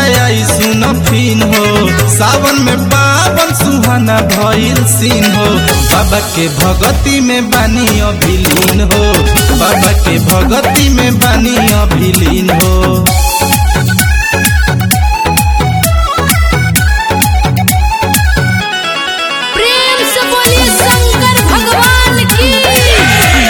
आई सुन फिन हो सावन में पावन सुहाना भइल सीन हो बाबा के भगती में बानी अभिलीन हो बाबा के भगती में बानी अभिलीन हो प्रेम से बोलिए शंकर भगवान की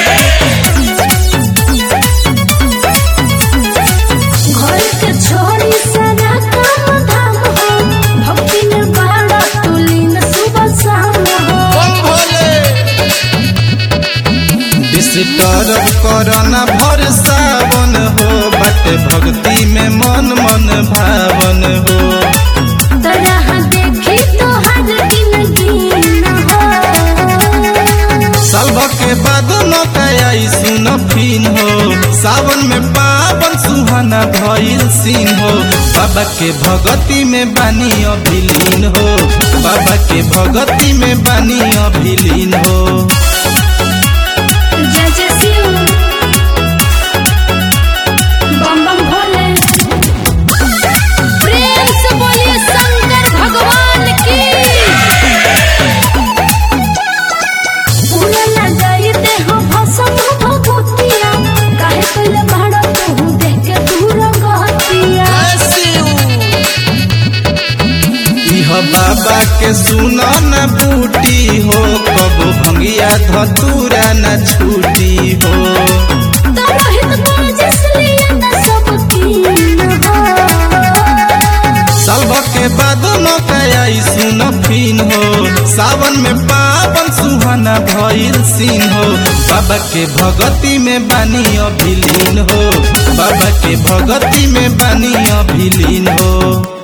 घर के छोरी सना काम धाम हो भक्ति में बाड़ा तुलीन सुबह शाम हो डिस्टर्ब करना भर सावन हो बाटे भक्ति में मन मन भावन हो तरह देखी तो हर दिन दिन हो साल के बाद आई सुन फिन हो सावन में पावन सुहाना भइल सीन हो बाबा के भगती में बानी अभिलीन हो बाबा के भगती में बानी अभिलीन हो जय जय शिव बम बम भोले प्रेम से बोलिए शंकर भगवान की पूरा लगाई दे हो भसम भभूतिया काहे कइले भाड़ा तू देख के दूर गहतिया इह बाबा के सुन न बूटी हो कबो भंगिया धतूरा न छूटी हो तरोहित तेजस लिया न सब कीन हो साल के बाद आई सुन फिन हो सावन में पावन सुहाना भइल सीन हो बाबा के भगती में बानी अभिलीन हो बाबा के भगती में बानी अभिलीन हो